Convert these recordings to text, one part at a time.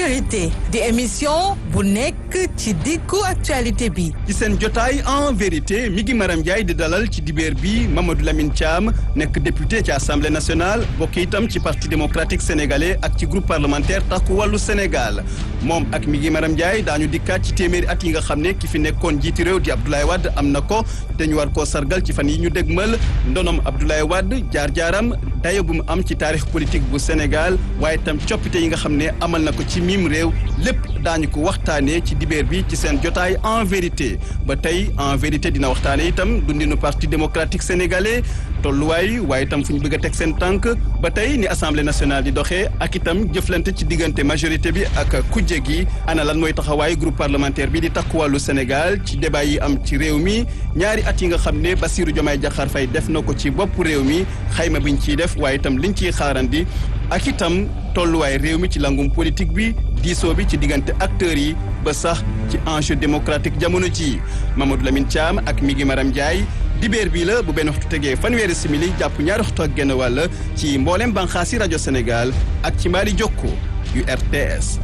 vérité di émission bu nekk ci diggu actualité bi ci seen jotaay en vérité mi ngi Maram Ndiaye di dalal ci dibeer bi Mamadou Lamine Thiam nekk député ci assemblée nationale bokk itam ci parti démocratique sénégalais ak ci groupe parlementaire takku wàllu Sénégal moom ak mi ngi Maram Ndiaye daañu dikkaat ci téeméeri at yi nga xam ne ki fi nekkoon jiiti réew di Abdoulaye Wade am na ko dañu war koo sargal ci fan yi ñu dégmal ndonom Abdoulaye Wade jaar-jaaram dayo bu mu am ci taarix politique bu Sénégal waaye itam coppite yi nga xam ne amal na ko ci mim réew lépp daañu ko waxtaanee ci dibeer bi ci seen jotaay en vérité ba tey en vérité dina waxtaane itam dundinu parti démocratique sénégalais tolluwaay waaye itam fu ñu bëgg a teg seen tànk ba tey ni assemblée nationale di doxee ak itam jëflante ci diggante majorité bi ak kujje gi ana lan mooy taxawaay groupe parlementaire bi di takku wàllu Sénégal ci débat yi am ci réew mi ñaari at yi nga xam ne Bassirou Diomaye Diakhar Faye def na ko ci bopp réew mi xayma biñ ciy def waaye itam liñ ciy xaarandi ak itam tolluwaay réew mi ci langum politique bi diisoo bi ci diggante acteurs yi ba sax ci enjeu démocratique jamono ji Mamadou Lamine Thiam ak mi ngi Maram Ndiaye dibeer bii la bu benn waxtu tegee fanweeri simili jàpp ñaari waxtu ak genn wàll ci mboolem banxaasi rajo Sénégal ak ci mbaali jokko yu RTS.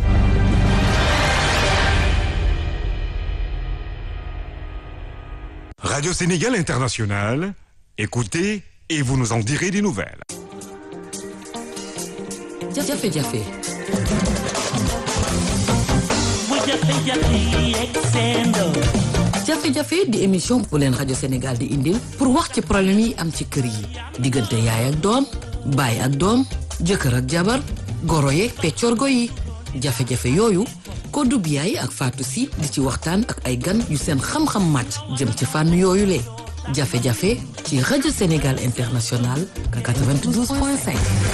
Radio Sénégal International, écoutez et vous nous en direz des nouvelles. jafe-jafe jafe-jafe di émission bu leen rajo Sénégal di indil pour wax ci problème yi am ci kër yi diggante yaay ak doom baay ak doom jëkkër ak jabar goro yeeg peccorgo yi jafe-jafe yooyu Kodou Biaye ak Fatou Sy di ci waxtaan ak ay gan yu seen xam-xam màcc jëm ci fànn yooyu le jafe-jafe ci rajo Sénégal International 92.5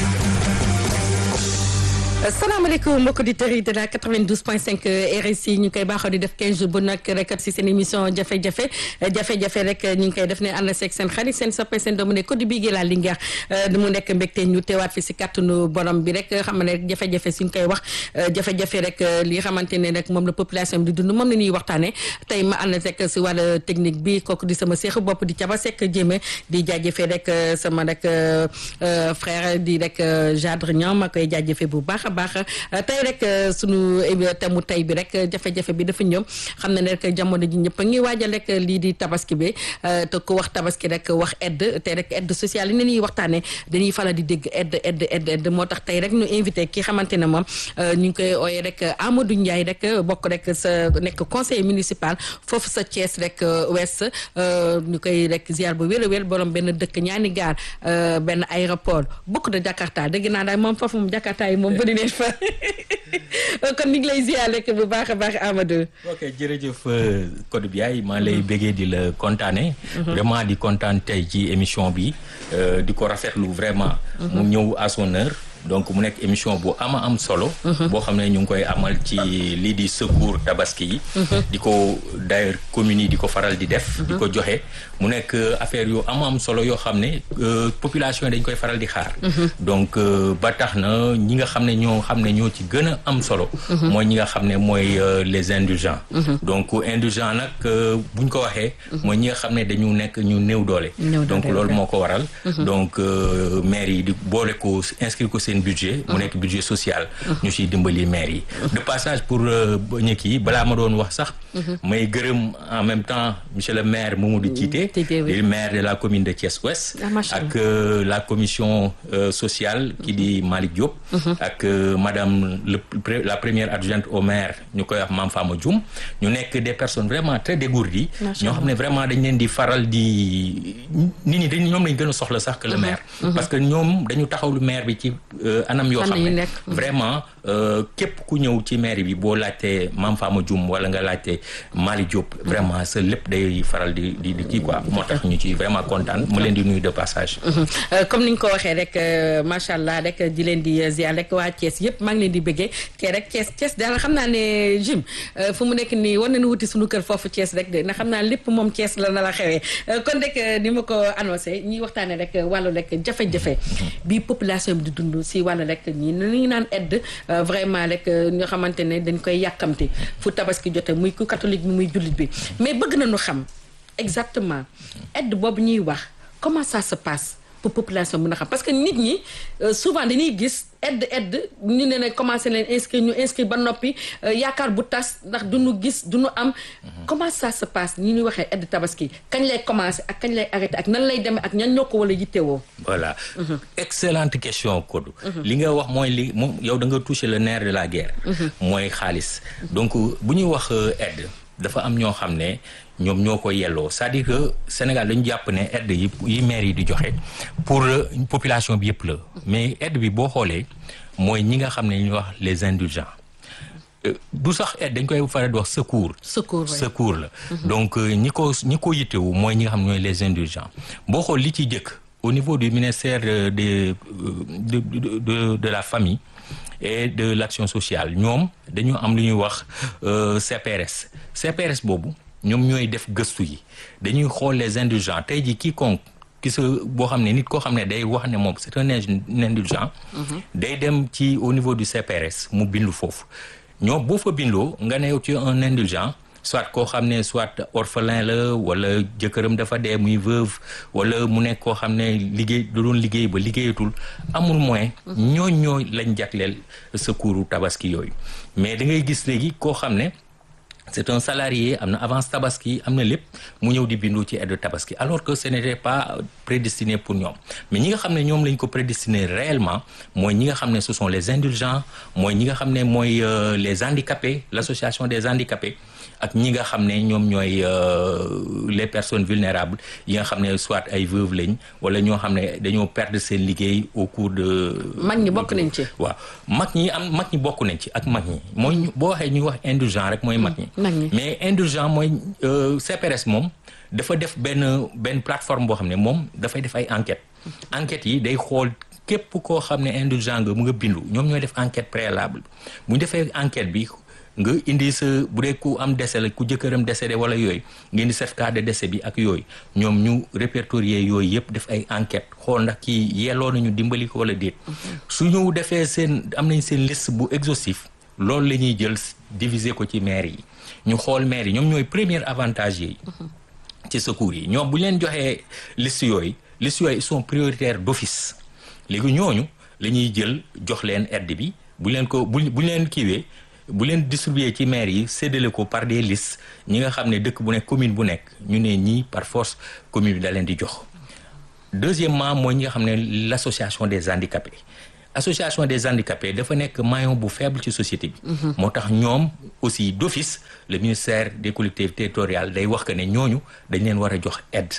salaamaaleykum mbokki auditeurs yi de la 92.5 RSI ñu koy baaxoo di def 15 jours bu nag rek si seen émission jafe-jafe jafe-jafe rek ñu ngi koy def ne ànd seeg seen xarit seen soppe seen doomu ne Codé Bigué la Linguère mu nekk mbégte ñu teewaat fi si kàttanu borom bi rek xam ne rek jafe-jafe suñ koy wax jafe-jafe rek li xamante ne rek moom la population bi di dund moom la ñuy waxtaanee tey ma ànd rek si wàllu technique bi kooku di sama seexu bopp di caba sekk jéeme di jaajëfee rek sama rek frère di rek Jadre Niang ma koy jaajëfee bu baax baax tey rek sunu thème mu tey bi rek jafe-jafe bi dafa ñëw xam ne rek jamono ji ñëpp a ngi waajal rek lii di tabaski bi te ku wax tabaski rek wax aide te rek aide sociale yi ne ñuy waxtaanee dañuy faral di dégg aide aide aide aide moo tax tey rek ñu invité ki xamante ne moom ñu ngi koy ooyee rek Amadou Ndiaye rek bokk rek sa nekk conseiller municipal foofu sa Thiès rek ouest ñu koy rek ziar bu wér a wér borom benn dëkk ñaani gaar benn aéroport bokk de Jakarta dégg naa daal moom foofu moom Jakarta yi moom bëri fa kon ni ngi lay ziar rek bu baax a baax Amadou. ok jërëjëf Codé Biaye maa lay bëggee di la kontaane vraiment di kontaan tey ci émission bi di ko rafetlu vraiment. mu ñëw à son heure. donc mu nekk émission bu ama am solo. boo xam ne ñu ngi koy amal ci lii di secours tabaski yi. di ko d'ailleurs communes yi di ko faral di def. di ko joxe mu nekk affaire yu ama am solo yoo xam ne population yi dañ koy faral di xaar. donc ba tax na ñi nga xam ne ñoo xam ne ñoo ci gën a am solo. mooy ñi nga xam ne mooy les indigents. donc indigents nag buñ ko waxee. mooy ñi nga xam ne dañu nekk ñu néew doole. donc loolu moo ko waral. donc maire yi di boole ko inscrire ko seen budget mu nekk budget social ñu ciy dimbali maire yi de passage pour ñëkk yi balaa ma doon wax sax may gërëm en même temps monsieur le maire Mamadou Djité le maire de la commune de Thiès Ouest ak la commission sociale ki di Malick Diop ak madame la première adjointe au maire ñu koy wax Mame Fama Dioum ñu nekk des personnes vraiment très dégourdies ñoo xam ne vraiment dañ leen di faral di nit ñi dañ ñoom lañ gën a soxla sax que le maire parce que ñoom dañu taxawlu maire bi ci anam yoo xam ne vraiment képp ku ñëw ci mairie bi boo laajtee Mame Fama Dioum wala nga laajtee Mali Diop vraiment sa lépp day faral di di di kii quoi moo tax ñu ci vraiment kontaan mu leen di nuyu de passage comme ni nga ko waxee rek macha allah rek di leen di ziar rek waa Thiès yëpp maa ngi leen di bëggee te rek Thiès Thiès daal xam naa ne Jim fu mu nekk nii war nañu wuti suñu kër foofu Thiès rek de ndax xam naa lépp moom Thiès la na la xewee kon rek ni ma ko annoncé ñuy waxtaanee rek wàllu rek jafe-jafe bi population bi di dund si wàllu rek ñi ñu naan aide vraiment rek ñoo xamante ne dañ koy yàkkamti fu tabaski jote muy ku catholique bi muy jullit bi mais bëgg nañu xam exactement aide boobu ñuy wax comment ça se passe pour population mën a xam parce que nit ñi euh, souvent dañuy gis aide aide ñu ne ne commencé leen inscrire ñu inscrire ba noppi euh, yaakaar bu tas ndax du ñu gis du ñu am comment ça se passe ñi ñuy waxee aide tabaski kañ lay commencé ak kañ lay arrêté ak nan lay demee ak ñan ñoo ko wala yittewoo voilà excellente question Kodou li nga wax mooy li moom yow da nga toucher le nerf de la guerre mooy xaalis donc bu ñuy wax euh, aide dafa am ñoo xam ne ñoom ñoo ko yelloo c'est-à-dire que Sénégal dañu jàpp ne aide yi yi maire yi di joxe pour euh, population bi yëpp la mais aide bi boo xoolee mooy ñi nga xam ne ñuy wax les indulgents Euh, du sax aide dañ koy faral di wax secours secours ouais. secours la donc euh, ñi ko ñi ko yittewu mooy ñi nga xam ne ñooy les indulgents boo xool li ci jëkk au niveau du ministère euh, de, de de de de la famille et de l'action sociale ñoom dañu am lu ñuy wax euh, CPRS CPRS boobu ñoom ñooy def gëstu yi dañuy xool les indulgents tey ji quiconque ki sa boo xam ne nit koo xam ne day wax ne moom c'est un indulgent day dem ci au niveau du CPRS mu bindu foofu ñoom boo fa bindoo nga ne yow tu es un indulgent soit koo xam ne soit orphelin la wala jëkkëram dafa dee muy veuve wala mu nekk koo xam ne liggéey da doon liggéey ba liggéeyatul amul moyen ñooñ ñoo lañ jagleel secours tabaski yooyu mais da ngay gis léegi koo xam ne c'est un salarié am na avance tabaski am na lépp mu ñëw di bindu ci aide tabaski alors que ce n'était pas prédestiné pour ñoom mais ñi nga xam ne ñoom lañ ko prédestiné réellement mooy ñi nga xam ne ce sont les indulgents mooy ñi nga xam ne mooy euh, les handicapés l'association des handicapés ak ñi nga xam ne ñoom ñooy euh, les personnes vulnérables yi nga xam ne soit ay veuves lañ wala ñoo xam ne dañoo perdre seen liggéey au cours de mag ñi bokk nañ ci waaw mag ñi am mag ñi bokk nañ ci ak mag ñi mooy ñu- boo waxee ñuy wax indulgent rek mooy mag ñi mag ñi. mais indulgent mooy euh, CPRS moom dafa def benn benn plateforme boo xam ne moom dafay def ay enquêtes enquêtes yi day xool képp koo xam ne indulgent nga mu nga bindu ñoom ñooy def enquête préalable bu ñu defee enquête bi nga indi sa bu dee ku am décès la ku jëkkëram décédé wala yooyu nga indi certificat de décès bi ak yooyu ñoom ñu répertorier yooyu yëpp def ay enquête xool ndax kii yelloo nañu dimbali ko wala déet su ñu defee seen am nañ seen liste bu exhaustif loolu la ñuy jël diviser ko ci maire yi ñu xool maire yi ñoom ñooy premier avantage yi ci secours yi ñoom bu ñu leen joxee liste yooyu liste yooyu ils sont prioritaires d'office léegi ñooñu la ñuy jël jox leen aide bi bu leen ko bu bu ñu leen kiiwee bu leen distribuer ci maire yi séddale ko par des listes ñi nga xam ne dëkk bu nekk commune bu nekk ñu ne ñii par force commune bi da leen di jox deuxièmement mooy ñi nga xam ne l'association des handicapés association des handicapés dafa nekk maillon bu faible ci société bi moo tax ñoom aussi d'office le ministère des collectivités territoriales day wax que ne ñooñu dañ leen war a jox aide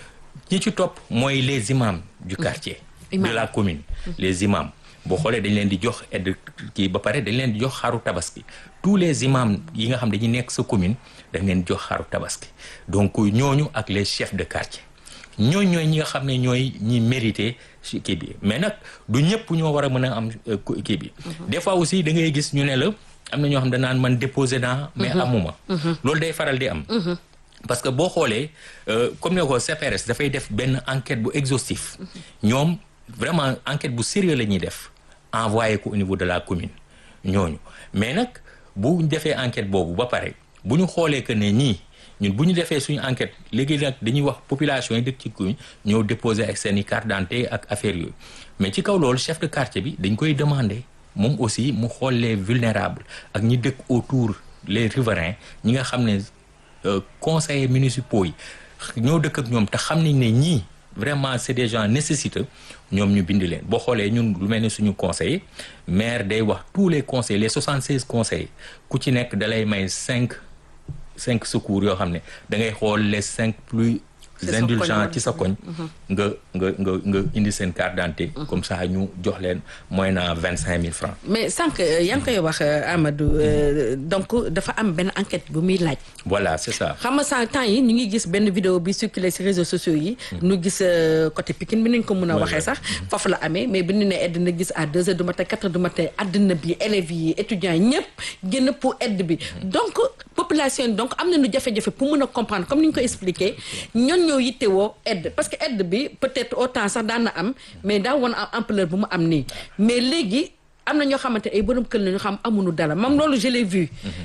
ñi ci topp mooy les imams du quartier de la commune les imams boo xoolee dañ leen di jox aide kii ba pare dañ leen di jox xaru tabaski tous les imams yi nga xam dañuy nekk sa commune dañ leen di jox xaru tabaski donc ñooñu ak les chefs de quartier ñooñu ñooy ñi nga xam ne ñooy ñi mérité ci kii bi mais nag du ñëpp ñoo war a mën a am euh, ku- kii bi des fois aussi da ngay gis ñu ne la am na ñoo xam ne danaan man déposé naa mais amuma loolu day faral di am parce que boo xoolee euh, comme ne ko CPRS dafay def benn enquête bu exhaustif ñoom vraiment enquête bu sérieux la ñuy def envoyé ko au niveau de la commune ñooñu mais nag bu ñu defee enquête boobu ba pare bu ñu xoolee que ne ñii ñun bu ñu defee suñu enquête léegi nag dañuy wax population yi dëkk ci commune ñëw déposer ak seen i carte d'identité ak affaire yooyu mais ci kaw loolu chef de quartier bi dañ koy demander moom aussi mu xool les vulnérables ak ñi dëkk autour les riverains ñi nga xam ne euh, conseillers municipaux yi ñoo dëkk ak ñoom te xam nañ ne ñii vraiment c'est des gens nécessiteux ñoom ñu bind leen boo xoolee ñun lu mel ne suñu conseiller maire day wax tous les conseillers les 76 conseillers ku ci nekk dalay may cinq cinq secours yoo xam ne da ngay xool les cinq plus C'est sa indulgents koñ, ci sa koñ nga nga nga nga indi seen carte d'identité comme ça ñu jox leen moyennant vingt cinq mille francs mais sànq yaa ngi koy wax Amadou euh, donc dafa am benn enquête bu muy laaj voilà c'est ça xam nga sànq temps yi ñu ngi gis benn vidéo bi circulé ci réseaux sociaux yi nu gis euh, côté Pikine bi nañ ko mën a Ouais, waxee ouais. sax foofu la amee mais bi ñu ne aide na gis à deux heures du matin quatre heures du matin àddina bi élèves yi étudiants yi ñëpp génn pour aide bi donc population yi donc am nañu jafe-jafe pour mën a comprendre comme ni ñu ko expliqué ñoon ñoo yittewoo aide parce que aide bi peut-être autant sax daan na am mais daa woon am ampleur bu mu am nii mais léegi am na ñoo xamante ay borom kër la ñu xam amuñu dara moom loolu je l'ai vu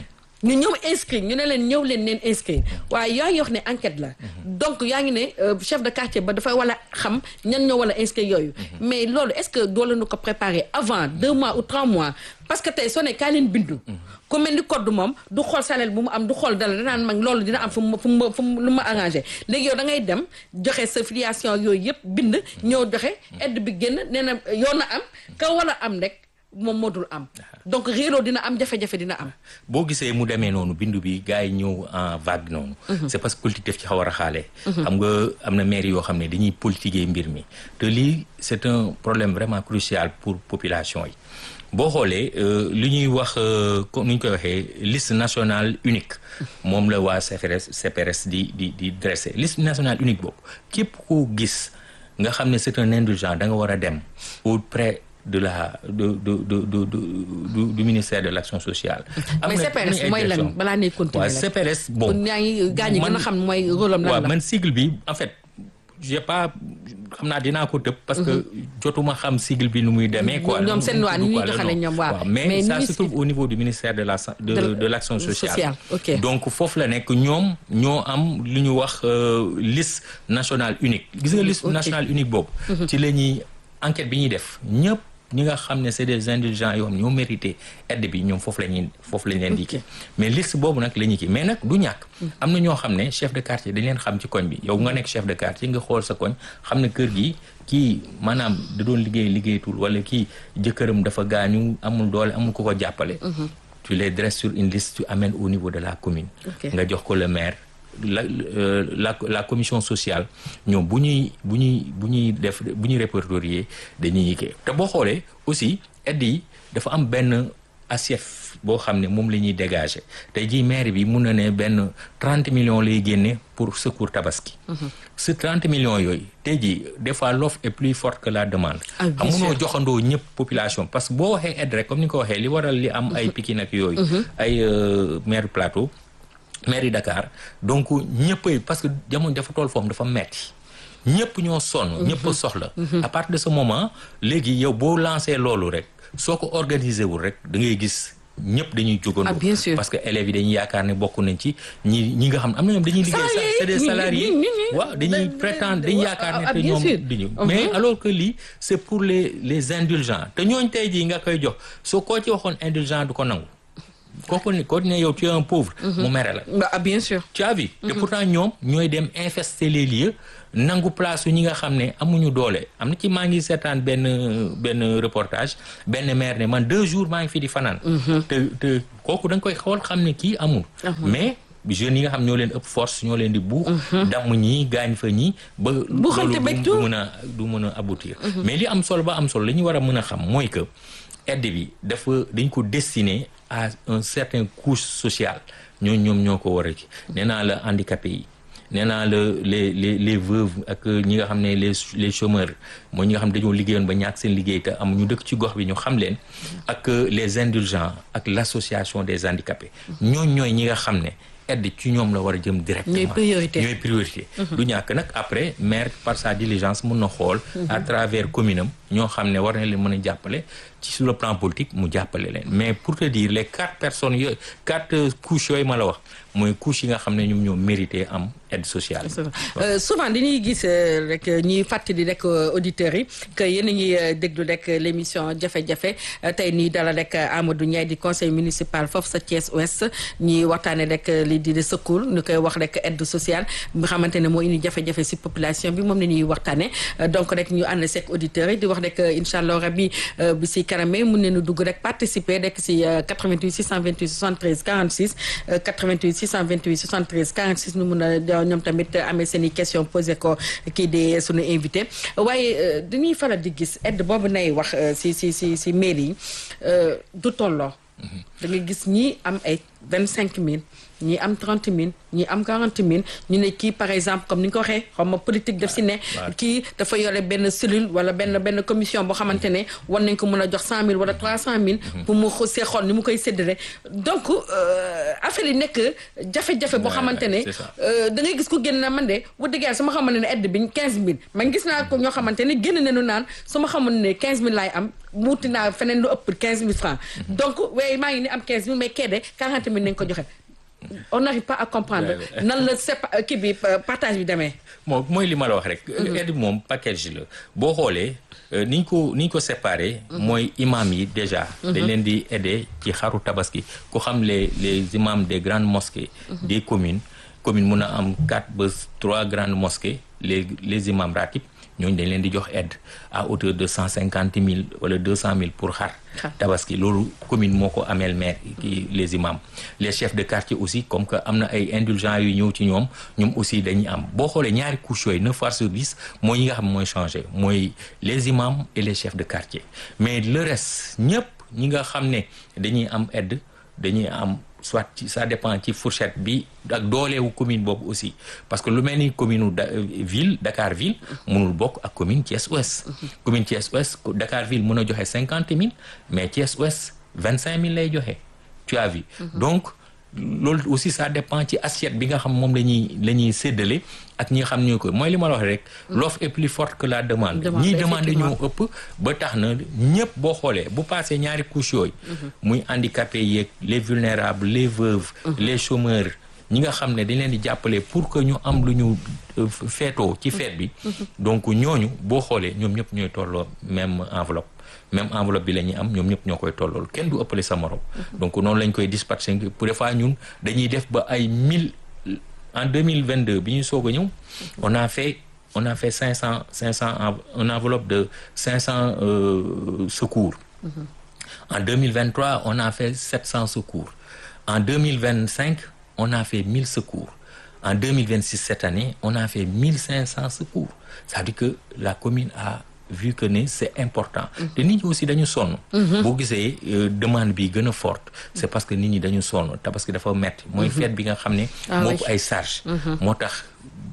ñu ñëw inscrire ñu ne leen ñëw leen neen inscrire waaye yaa ngi wax ne enquête la donc yaa ngi ne euh, chef de quartier ba dafay wala xam ñan ñoo wala inscrire yooyu mais loolu est-ce que doo leen ko préparer avant deux mois ou trois mois parce que tey soo ne kaa leen bindu ku mel ni code moom du xool salaire bu mu am du xool dala danaan mag loolu dina am fu mu fu mu fu mu lu ma arrangé léegi yow da ngay dem joxe sa filiation yooyu yëpp bind ñëw joxe aide bi génn nee na yoon na am ka wala am rek moom moo dul am donc réeroo dina am jafe-jafe dina am boo gisee mu demee noonu bindu bi gars yi ñëw en vague noonu c'est parce que politique def ci xaw a raxaale xam nga am na maire yoo xam ne dañuy politiquer mbir mi te lii c'est un problème vraiment crucial pour population yi boo xoolee euh, li ñuy wax euh, comme ni ñu koy waxee liste nationale unique moom la waa CPRS CPRS di di di dressé liste nationale unique boobu képp koo gis nga xam ne c'est un indulgent da nga war a dem auprès de la de de de de du du ministère de l'action sociale. mais CPRS mooy lan balaa nee continuer waaw CPRS bon. yaa ngi gaañ gën a xam mooy rôle am lan waaw la man sigle bi en fait j'ai pas xam naa dinaa ko tëb. parce que jotuma xam sigle bi nu muy demee. quoi ñoom seen waa ni ñuy quoi, doxalee non. ñoom waaw. mais, mais ça ni se ñu trouve au niveau du ministère de la sa- de De- de l'action sociale. sociale, ok. donc foofu la nekk ñoom ñoo am lu ñu wax euh, liste nationale unique. gis nga liste ok. nationale unique boobu. ci la ñuy enquête bi ñuy def ñëpp ñi nga xam ne c'est des indulgents yoo xam ñoo mérité aide bi ñoom foofu la ñuy foofu la ñu leen di kii mais liste boobu nag la ñuy kii mais nag du ñàkk. am na ñoo xam ne chef de quartier dañ leen xam ci koñ bi yow nga nekk chef de quartier nga xool sa koñ xam ne kër gi kii maanaam da doon liggéey liggéeyatul wala kii jëkkëram dafa gaañu amul doole amul ku ko jàppale. tu les dresses sur une liste tu amènes au niveau de la commune. Ok. nga jox ko le maire. la euh, la la commission sociale ñoom bu ñuy bu ñuy bu ñuy def bu ñuy répertorier dañuy kii te boo xoolee aussi aide yi dafa am benn assiette boo xam ne moom la ñuy dégager tey jii maire bi mun na ne benn trente millions lay génne pour secours tabaski. ce trente millions yooyu tey jii des fois l'offre est plus forte que la demande. Ah, bien xam munoo sûr. joxandoo ñëpp population parce que boo waxee aide rek comme ni nga ko waxee li waral li am ay Pikine ak yooyu. ay euh, maire plateau. mairie Dakar donc ñëppay parce que jamono dafa toll foofu dafa metti ñëpp ñoo sonn ñëpp a soxla à partir de ce moment léegi yow boo lancé loolu rek soo ko organiser wul rek da ngay gis ñëpp dañuy jógandoo Ah, bien sûr. parce que élèves yi dañuy yaakaar ne bokk nañ ci ñi ñi nga xam am na ñoom dañuy liggéey sax c'est des salariés ñi- ñi- ñi- waaw dañuy da- prétendre da- dañuy ah, yaakaar ne ah, te bien ñoom sûr. duñu Mhm. mais alors que lii c'est pour les les indulgents te ñooñ tey jii nga koy jox soo koo ci waxoon indulgent du ko nangu kooku ne kooku ne yow tu es un pauvre mu mere la ah bien sûr tu as vu te pourtant ñoom ñooy dem infester les lieux nangu place yu ñi nga xam ne amuñu doole am na ci maa ngi seetaan benn benn reportage benn maire ne man deux jours maa ngi fi di fanaan te te kooku da nga koy xool xam ne kii amul mais jeunes yi nga xam ñoo leen ëpp force ñoo leen di buux damm ñii gaañ fa ñii ba Buuxante loolu beeg du tout. mën a du mën a aboutir mais li am solo ba am solo li ñu war a mën a xam mooy que aide bi dafa dañ ko destiné à un certain couche sociale ñoo ñoom ñoo ko war a ci nee naa la handicapé yi nee naa la les les les veuves ak ñi nga xam ne les les chômeurs mooy ñi nga xam ne dañoo liggéeyoon ba ñàkk seen liggéey te amuñu dëkk ci gox bi ñu xam leen ak les indulgents ak l'association des handicapés ñooñ ñooy ñi nga xam ne aide ci ñoom la war a jëm directement Ñooy priorité. ñooy priorité du ñàkk nag après maire par sa diligence mun na xool à travers commune am ñoo xam ne war na leen mën a jàppale ci sur le plan politique mu jàppale leen mais pour te dire les quatre personnes yooyu quatre euh, couches yooyu ma la wax mooy couches yi nga xam ne ñoom ñoo mérité am aide sociale Euh, souvent dañuy gis euh, rek ñuy fàttali rek euh, auditeurs yi que yéen a ngi euh, déglu rek l'émission jafe-jafe euh, tey nii dalal rek Amadou Ndiaye di conseil municipal foofu sa Thiès Ouest ñuy waxtaane rek li di de secours ñu koy wax rek aide sociale nga xamante ne moo indi jafe-jafe si population bi moom la ñuy waxtaane Euh, donc rek ñu ànd seek auditeurs yi di wax rek incha allah rabi euh, bi si kaname mun nañu dugg rek participer rek si euh, 88 628 73 46 euh, 88 628 73 46 ñu mun a ñoom tamit amee seen i question posé ko kii di suñu invité waaye euh, dañuy faral di gis aide boobu nay wax euh, si si si si mairie yi euh, du tolloo da nga gis ñii am ay vingt cinq mille ñii am trente mille ñii am quarante mille ñu ne kii par exemple comme ni nga ko waxee xaw ma politique def si ne kii dafa yore benn cellule wala benn benn commission boo xamante ne war nañ ko mën a jox cent mille wala trois cent mille pour mu see xool ni mu koy séddale donc euh, affaire yi nekk jafe-jafe boo Ouais, xamante ne c'est ça. euh, da ngay gis ku génn na man de bu dëggee su ma xamoon ne aide bi quinze mille man gis naa ko ñoo xamante ne génn nañu naan su ma xamoon ne quinze mille laay am muuti naa feneen lu ëpp quinze mille francs donc waaye maa ngi ni am 15 000 mais kee de 40 000 nañ ko joxe on n'arrive pas à comprendre nan la sépa kii bi partage bi demee. moo mooy li ma la wax rek. aide moom package la boo xoolee ni ñu ko ni ñu ko séparé. mooy imam yi déjà. dañ leen di aider ci xaru tabaski ku xam les les imams des grandes mosquées. des communes commune mun a am quatre ba trois grandes mosquées les les imams ratib ñooñu dañ leen di jox aide à hauteur de cent cinquante mille wala deux cent mille pour xar. tabaski loolu commune moo ko ameel maire ki les imams les chefs de quartier aussi comme que am na ay indulgents yu ñëw ci ñoom ñoom aussi dañuy am boo xoolee ñaari couches yooyu neuf fois sur dix mooy yi nga xam mooy changé mooy les imams et les chefs de quartier mais le reste ñëpp ñi nga xam ne dañuy am aide dañuy am soit ci ça dépend ci fourchette bi ak dooleewu commune boobu aussi parce que lu mel ni commune da ville Dakar ville mënul bokk ak commune Thiès Ouest commune Thiès Ouest Dakar ville mën a joxe cinquante mille mais Thiès Ouest vingt cinq mille lay joxe tu as vu donc loolu aussi ça dépend ci assiette bi nga xam moom la ñuy la ñuy séddale ak ñi nga xam ñu ko mooy li ma la wax rek l'offre est plus forte que la demande ñiy demande ñoo ëpp ba tax na ñëpp boo xoolee bu passé ñaari couches yooyu muy handicapés yeeg les vulnérables les veuves les chômeurs ñi nga xam ne dañ leen di jàppale pour que ñu am lu ñu feetoo ci feet bi donc ñooñu boo xoolee ñoom ñëpp ñooy tolloo même enveloppe même enveloppe bi la ñuy am ñoom ñëpp ñoo koy tollool kenn du ëppale sa morom donc noonu lañ koy dispatcher pour des fois ñun dañuy def ba ay mille en 2022 bi ñuy soog a ñëw on a fait on a fait cinq cent cinq cent une enveloppe de cinq cent secours en 2023 on a fait sept cent secours en 2025 on a fait mille secours en 2026 cette année on a fait mille cinq cent secours c'est-à-dire que la commune a vu que ne c'est important te nit ñi aussi dañu sonn boo gisee demande bi gën a forte c'est parce que nit ñi dañu sonn te parce que dafa metti mooy fête bi nga xam ne moo ko ay charge moo tax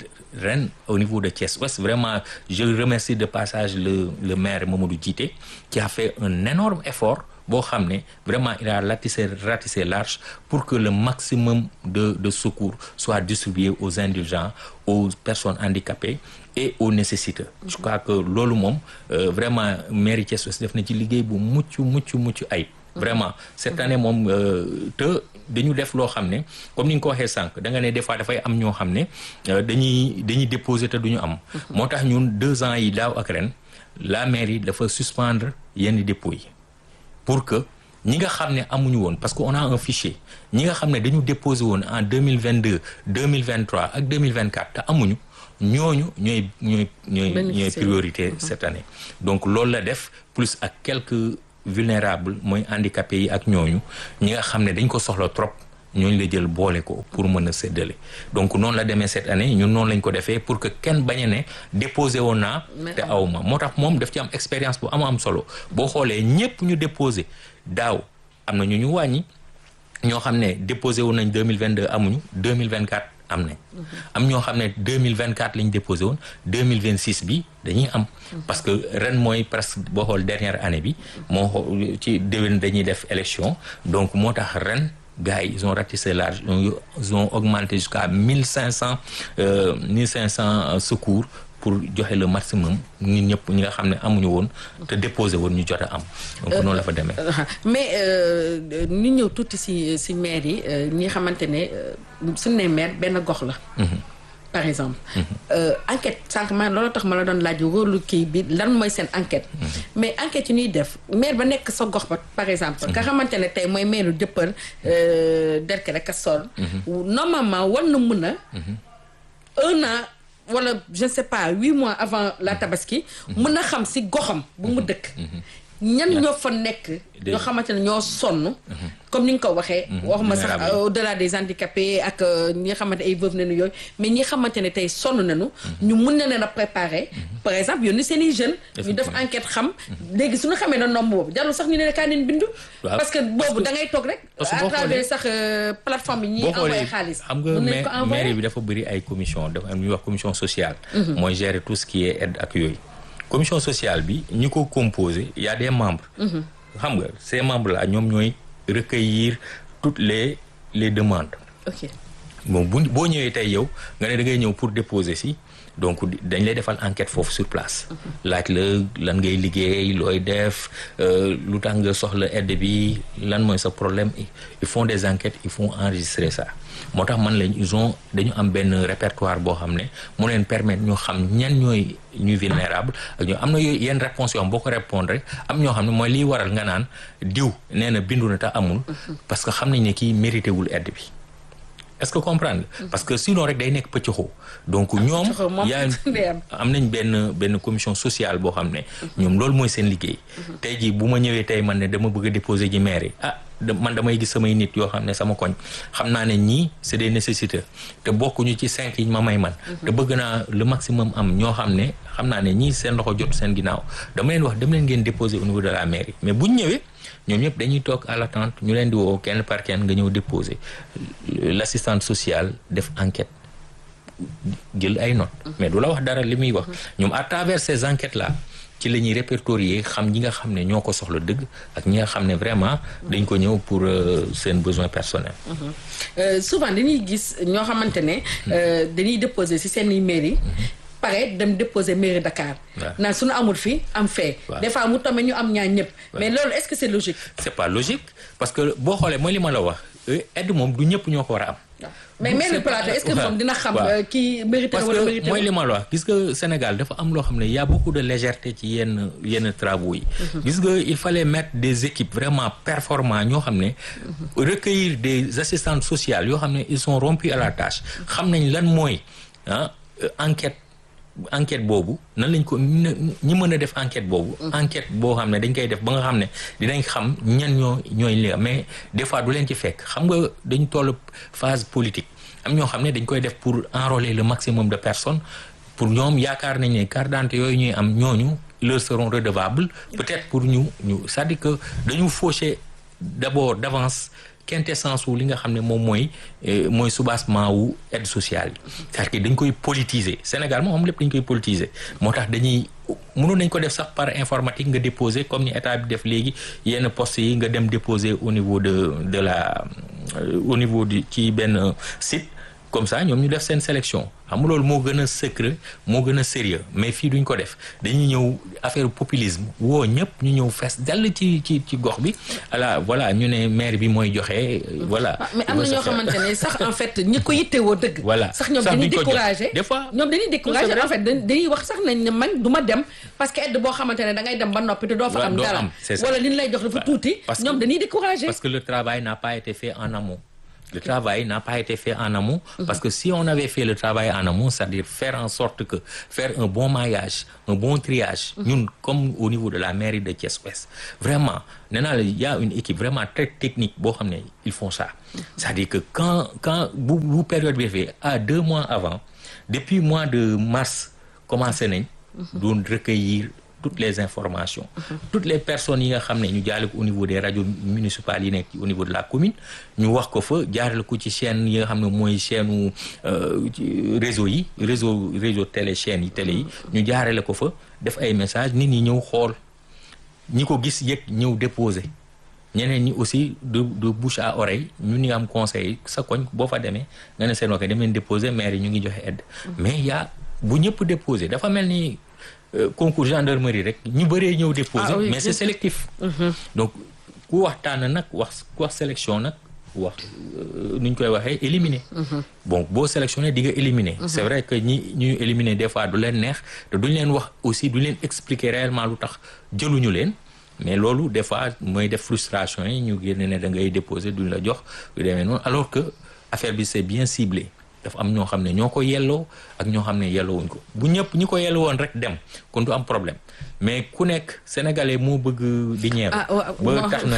ren au niveau de Thiès Ouest vraiment je remercie de passage le le maire Mamadou Djité qui a fait un énorme effort boo xam ne vraiment il a ratissé ratissé large pour que le maximum de de secours soit distribué aux indigents aux personnes handicapées et aux nécessiteux je crois que loolu moom vraiment mairie Thiès Ouest def na ci liggéey bu mucc mucc mucc ayib vraiment cette année moom te dañu def loo xam ne comme ni nga ko waxee sànq da nga ne des fois dafay am ñoo xam ne dañuy dañuy déposer te duñu am moo tax ñun deux ans yi daaw ak ren la mairie dafa suspendre yenn dépôts yi pour que ñi nga xam ne amuñu woon parce que on a un fichier ñi nga xam ne dañu déposé woon en deux mille vingt deux deux mille vingt trois ak deux mille vingt quatre te amuñu ñooñu ñooy ñooy ñooy ñooy priorité cette année donc loolu la def plus ak quelques vulnérables mooy handicapés yi ak ñooñu ñi nga xam ne dañ ko soxla trop ñooñu la jël boole ko pour mën a séddale donc noonu la demee cette année ñun noonu lañ ko defee pour que kenn bañ a ne déposé woon naa te aw ma moo tax moom daf ci am expérience bu am am solo boo xoolee ñëpp ñu déposé daaw am na ñu ñu wàññi ñoo xam ne déposé woon nañ 2022 amuñu 2024 am nañ am ñoo xam ne 2024 lañ déposé woon 2026 bi dañuy am parce que ren mooy presque boo xool dernière année bi moo xool ci déwén dañuy def élection donc moo tax ren gars yi ils ont ratissé large ils ont augmenté jusqu'à mille cinq cent mille cinq cent secours pour joxe le maximum ñun ñëpp ñi nga xam ne amuñu woon te déposé woon ñu jot a am donc noonu la fa demee mais ñu ñëw tuuti si si maire yi ñi nga xamante ne suñu nee maire benn gox la par exemple enquête sànq man loolu tax ma la doon laaj rôle kii bi lan mooy seen enquête mais enquête yi ñuy def maire ba nekk sa gox ba par exemple nga xamante ne tey mooy maire Dieuppeul Derklé Castors normalement war na mën a un an wala je ne sais pas huit mois avant la tabaski mën a xam si goxam bu mu dëkk ñan ñoo fa nekk ñoo xamante ne ñoo sonn comme ni nga ko waxee waxuma sax au delà des handicapés ak ñi nga xamante ay veuve nañu yooyu mais ñi nga xamante ne tey sonn nañu ñu mun na leen a préparer par exemple yónni seen i jeunes ñu def enquête xam léegi suñu xamee na nombre boobu jarul sax ñu ne kaa neen bindu parce que boobu da ngay toog rek à travers sax plateforme yi ñuy envoyé xaalis xam nga mairie bi dafa bëri ay commission dafa am ñuy wax commission sociale mooy gérer tout ce qui est aide ak yooyu commission sociale bi ñi ko composé y a des membres xam nga ces membres là ñoom ñooy recueillir toutes les les demandes ok bon bu boo ñëwee tey yow nga ne da ngay ñëw pour déposer si donc dañ lay defal enquête foofu sur place laaj la lan ngay liggéey looy def lu tax nga soxla aide bi lan mooy sa problème ils font des enquêtes ils font enregistrer ça moo tax man lañ ils ont dañu am benn répertoire boo xam ne mu leen permettre ñu xam ñan ñooy ñuy vulnérable ak ñoo am na yooyu yenn réponse yoo xam boo ko répondre rek am ñoo xam ne mooy liy waral nga naan diw nee na bindu na te amul parce que xam nañ ne kii mérité wul aide bi est-ce que comprendre parce que sinon rek day nekk pëccëxoo donc ñoom yaa am nañ benn benn commission sociale boo xam ne ñoom loolu mooy seen liggéey tey jii bu ma ñëwee tey man ne dama bëgg a déposer ji maire yi ah man damay gis samay nit yoo xam ne sama koñ xam naa ne ñii c'est des nécessités te bokkuñu ci cinq yi ma may man te bëgg naa le maximum am ñoo xam ne xam naa ne ñii seen loxo jot seen ginnaaw dama leen wax dem leen ngeen déposer au niveau de la mairie mais buñ ñëwee ñoom ñëpp dañuy toog à l'attente ñu leen di woo kenn par kenn nga ñëw déposer l'assistante sociale def enquête jël ay notes mais du la wax dara li muy wax ñoom à travers ces enquêtes là ci la ñuy répertorier xam ñi nga xam ne ñoo ko soxla dëgg ak ñi nga xam ne vraiment dañ ko ñëw pour seen besoin personnel souvent dañuy gis ñoo xamante ne dañuy déposer ci seen i mairie pare dem déposer mairie Dakar naan suñu amul fii am fee des fois mu tombe ñu am ñaar ñëpp mais loolu est-ce que c'est logique c'est pas logique parce que boo xoolee mooy li ma la wax aide moom du ñëpp ñoo ko war a am mais mairie Plateau est-ce que moom dina xam kii mérité parce wala que mérité mooy li ma la wax gis nga Sénégal dafa am loo xam ne y a beaucoup de légèreté ci yenn yenn travaux yi gis nga il fallait mettre des équipes vraiment performants ñoo xam ne recueillir des assistantes sociales yoo xam ne ils sont rompus à la tâche xam nañ lan mooy ah enquête enquête boobu nan lañ ko ñi mën a def enquête boobu enquête boo xam ne dañ koy def ba nga xam ne dinañ xam ñan ñoo ñooy li mais des fois du leen ci fekk xam nga dañ toll phase politique am ñoo xam ne dañ koy def pour enrôler le maximum de personnes pour ñoom yaakaar nañ ne carte d'identité yooyu ñuy am ñooñu leur seront redevables peut-être pour ñu ñu c'est-à-dire que dañu faucher d'abord d'avance quintessence wu li nga xam ne moom mooy mooy soubassement wu aide sociale yi c'est-à-dire que dañ koy politiser Sénégal moom xam lépp dañ koy politiser moo tax dañuy mënoon nañ ko def sax par informatique nga déposer comme ni état bi def léegi yenn postes yi nga dem déposer au niveau de de la au niveau du ci benn site comme ça ñoom ñu def seen sélection xam nga loolu moo gën a secret moo gën a sérieux mais fii duñ ko def dañuy ñëw affaire populisme woo ñëpp ñu ñëw fees dal ci ci ci gox bi ala voilà ñu ne maire bi mooy joxe voilà. mais am na ñoo xamante ne sax en fait ñi ko yittewoo dëgg. voilà sax ñoom dañuy duñ ko jot. découragé des fois ñoom dañuy découragé en fait dañ- dañuy wax sax nañ ne man du ma dem parce que aide boo xamante ne da ngay dem ba noppi te doo fa Ouais, am doo dara am, c'est ça. wala li ñu lay jox dafa tuuti parce que- ñoom dañuy découragé Parce que le travail n'a pas été fait en amont. Le travail n'a pas été fait en amont parce que si on avait fait le travail en amont, c'est-à-dire faire en sorte que faire un bon maillage, un bon triage, ñun comme au niveau de la mairie de Thiès-Ouest, vraiment, nee naa la il y a une équipe vraiment très technique boo xam ne ils font ça. C'est-à-dire que quand quand bu bu période bi defee à deux mois avant, depuis mois de mars commencé nañ doon recueillir toutes les informations toutes les personnes yi nga xam ne ñu jaarale ko au niveau des radios municipales yi nekk au niveau de la commune ñu wax ko fa jaarale ko ci chaîne yi nga xam ne mooy chaîne réseau yi réseau réseau télé chaîne yi télé yi ñu jaarale ko fa def ay messages nit ñi ñëw xool ñi ko gis yëg ñëw déposer ñeneen ñi aussi de de bouche à oreille ñu ni am conseil sa koñ boo fa demee nga ne seen wax dem leen déposer maire yi ñu ngi joxe aide mais y a bu ñëpp déposer dafa mel ni euh, concours gendarmerie rek ñu bëree ñëw déposer Ah oui, mais c'est bien sélectif donc ku wax tànn nag wax ku wax sélection nag wax euh, nu ñu koy waxee éliminer bon boo sélectionné di nga éliminer c'est vrai que ñi ñuy éliminer des fois du leen neex te duñ leen wax aussi duñ leen expliquer réellement lu tax jëluñu leen mais loolu des fois mooy def frustration yi ñu génne ne da ngay déposer duñ la jox yu demee noonu alors que affaire bi c'est bien ciblé dafa am ñoo xam ne ñoo ko yelloo ak ñoo xam ne yelloowuñ ko bu ñëpp ñi ko yelloo woon rek dem kon du am problème mais ku nekk sénégalais moo bëgg di ñeeru Ah, waaw, ba waaw. tax na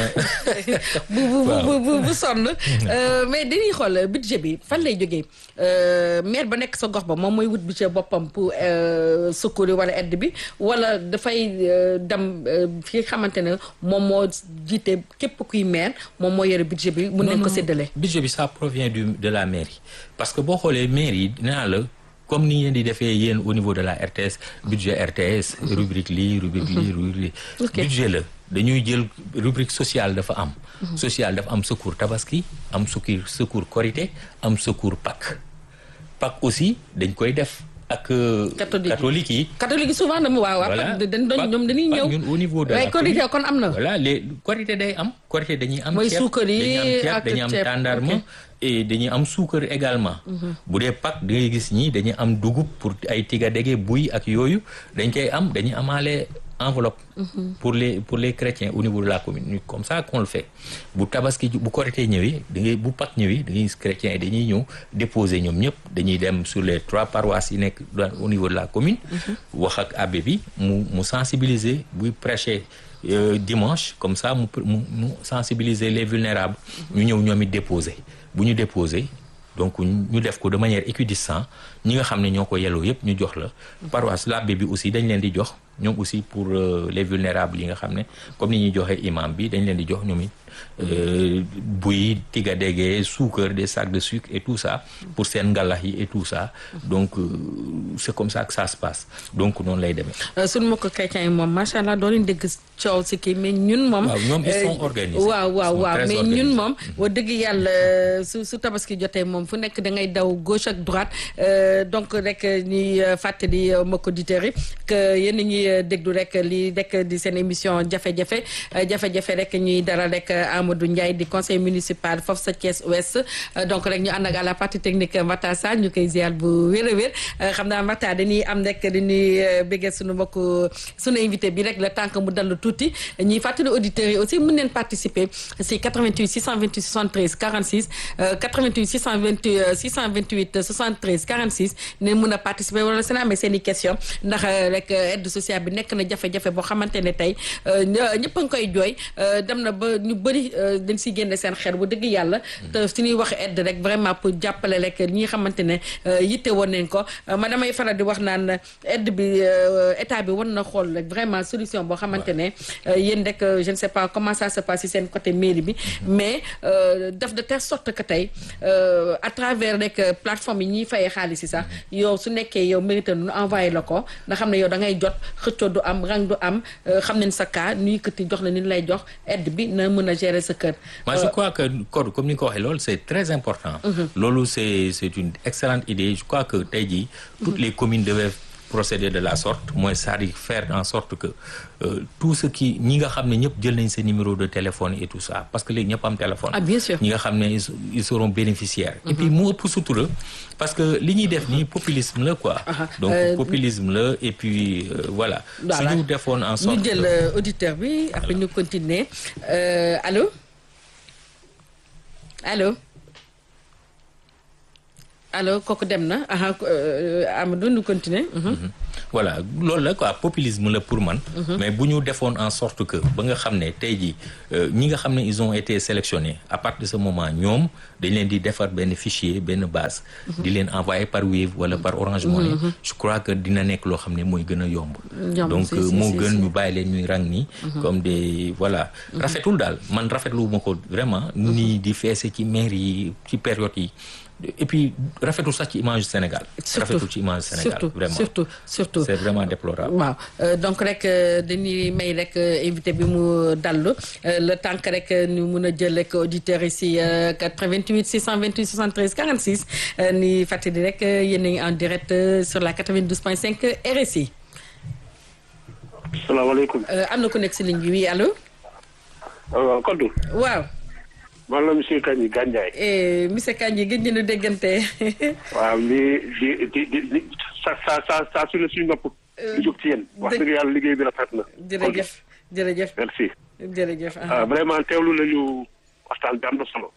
bu bu bu bu bu bu sonn Euh, mais dañuy xool budget bi fan lay jógee Euh, maire ba nekk sa gox ba moom mooy wut budget boppam pour euh, secours yi wala aide bi wala dafay euh, dem euh, fi nga xamante ne moom moo jiite képp kuy maire moom moo yore budget bi mun nañ ko séddale. budget bi ça provient du de la mairie parce que boo xoolee mairie yi dinaa la comme ni ngeen di defee yéen au niveau de la RTS budget RTS rubrique lii rubrique lii rubrique Ok. budget la dañuy jël rubrique sociale dafa am sociale dafa am secours tabaski am secours secours korité am secours Pâques Pâques aussi dañ koy def ak euh, Catholique yi. catholique yi catholique yi souvent dama waaw waaw Voilà. dañ doon Pas- ñoom dañuy pas ñëw ñun au niveau de waaye la korité commune. kon am na voilà les korité day am korité dañuy am Mooy ceeb suukar yi dañuy am ceeb ak dañuy am ceeb, tàndarma ok. et dañuy am suukar également bu dee Pâques da ngay gis ñi dañuy am dugub pour ay tiga dege buy ak yooyu dañ koy am dañuy amaale enveloppe pour les pour les chrétiens au niveau de la commune ñu comme ça qu'on le fait bu tabaski bu korité ñëwee da ngay bu Pâques ñëwee da ngay gis chrétiens yi dañuy ñëw déposer ñoom ñëpp dañuy dem sur les trois paroisses yi nekk dans- au niveau de la commune wax ak abbé bi mu mu sensibiliser buy prêcher euh, dimanche comme ça mu mu mu sensibiliser les vulnérables ñu ñëw ñoom it déposer bu ñu déposer donc ñu def ko de manière équidistante ñi nga xam ne ñoo ko yelloo yëpp ñu jox la paroisse l'abbé bi aussi dañ leen di jox ñoom aussi pour euh, les vulnérables yi nga xam ne comme ni ñuy joxe imam bi dañ leen di jox ñoom it euh, buy tiga dégee suukar des sacs de sucre et tout ça pour seen ngalax yi et tout ça donc euh, c'est comme ça que ça se passe donc noonu lay demee suñu mbokk chrétiens yi moom macha allah doo leen dégg coow si kii mais ñun moom. Waaw, ñoom ils sont euh, organisés. waaw waaw Ils sont waaw très mais organisés. ñun moom. wax dëgg yàlla su su tabaski jotee moom fu nekk da ngay daw gauche ak droite euh, donc rek ñuy euh, fàttali euh, mbokk auditeurs yi que yéen a ngi euh, déglu rek li rek di seen émission jafe-jafe euh, jafe-jafe rek ñuy dara rek Amadou Ndiaye di conseil municipal foofu sa Thiès Ouest Euh, donc rek ñu ànd ak à la partie technique Mata Sall ñu koy ziar bu wér a wér Euh, xam naa Mata dañuy am rek dañuy euh, bëggee suñu mbokk suñu invité bi rek le temps que mu dallu tuuti ñuy fàttali auditeurs yi aussi mën neen participer si 88 628 73 46 euh, 88 628 euh, 628 73 46 ne mën a participer wala seen amee seen i question ndax euh, rek euh, aide sociale bi nekk na jafe-jafe boo xamante ne tey euh, ñë- ñëpp a ngi koy jooy euh, dem na ba ñu bëri euh, dañ siy génne seen xel bu dëgg yàlla te su ñuy wax aide rek vraiment pour jàppale rek ñi nga xamante ne euh, yitte woon nañ ko Euh, ma damay faral di wax naan aide bi euh, état bi war na xool rek vraiment solution boo xamante ne euh, yéen rek euh, je ne sais pas comment ça se passe si seen côté mairie bi mais euh, def de telle sorte que tey euh, à travers rek euh, plateforme yi ñuy fayee xaalis yi sax yow su nekkee yow mérité nu envoyé la ko nga xam ne yow da ngay jot xëccoo du am rang du am euh, xam nañ sa cas nu yëkkati jox la ni lay jox aide bi na mën a gérer sa kër. moi je crois que code comme ni nga ko waxee loolu c'est très important loolu c'est c'est une excellente idée je crois que tey jii toutes les communes devaient procéder de la sorte mooy c'est-à-dire faire en sorte que euh, tout ce qui ñi nga xam ne ñëpp jël nañ seen numéro de téléphone et tout ça parce que léegi ñëpp am téléphone Ah, bien sûr. ñi nga xam ne ils ils seront bénéficiaires et puis mu ëpp sutura parce que li ñuy def nii populisme la quoi Aha. donc Euh, populisme la et puis euh, voilà Voilà. suñu defoon en sorte ñu jël que- euh, auditeur bi après ñu continuer Euh, allô allô allô kooku dem na aha euh, Amadou ñu continuer Mhm. voilà loolu la quoi populisme la pour man. mais bu ñu defoon en sorte que ba nga xam ne tey jii euh, ñi nga xam ne ils ont été sélectionnés à partir de ce moment ñoom dañ leen di defar benn fichier benn base. di leen envoyer par Wave wala par Orange Money. je crois que dina nekk loo xam ne mooy gën a yomb. Yomb, donc si, euh, si, moo si, gën si. ñu bàyyi leen ñuy rang nii. comme des voilà. rafetul daal man rafetlu ma ko vraiment. nii di feese ci maire yi ci période yi. et puis rafetul sax ci image Sénégal. rafetul ci image Sénégal surtout vraiment. surtout surtout c'est vraiment déplorable. waaw euh, donc rek euh, dañuy may rek euh, invité bi mu dallu euh, le temps que rek euh, ñu mun a jël rek auditeurs yi si euh, 88 628 73 46 euh, ni fàttali rek euh, yéen a ngi en direct euh, sur la 92.5 RSI salaamaaleykum. Euh, am na ku nekk si ligne bi oui allo waaw Kodou. waaw man la monsieur Kandji Gandiaye. eh, monsieur Kandji gëj ñu déggante waaw li di di di di sa sa sa saa su ne suñu nopp. di jóg ci yéen. wax dëgg yàlla liggéey bi rafet na. jërëjëf jërëjëf merci. jërëjëf ah. ah vraiment teewlu nañu waxtaan bi am na solo.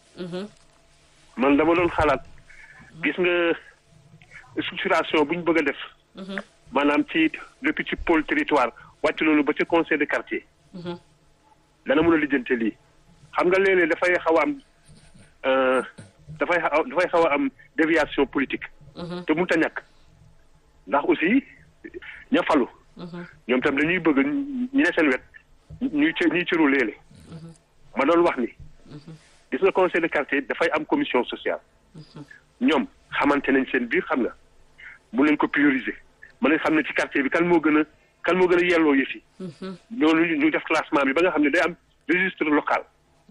man dama doon xalaat. gis nga structuration bu ñu bëgg a def. maanaam ci depuis ci pôle territoire wàcc loolu ba ci conseil de quartier. dana mën a lijjante lii. xam nga léeg-léeg dafay xaw a am euh, dafay xaw dafay xaw a am déviation politique. te mënut a ñàkk. ndax aussi ña falu. ñoom tam dañuy bëgg ñi ne seen wet ñuy cë ñuy cëru léeg-léeg. ma doon wax ni. gis nga conseil de quartier dafay am commission sociale. ñoom xamante nañ seen biir xam nga mun nañ ko prioriser mën nañ xam ne ci quartier bi kan moo gën a kan moo gën a yelloo yëf yi. ñooñu ñu def classement bi ba nga xam ne day am registre local.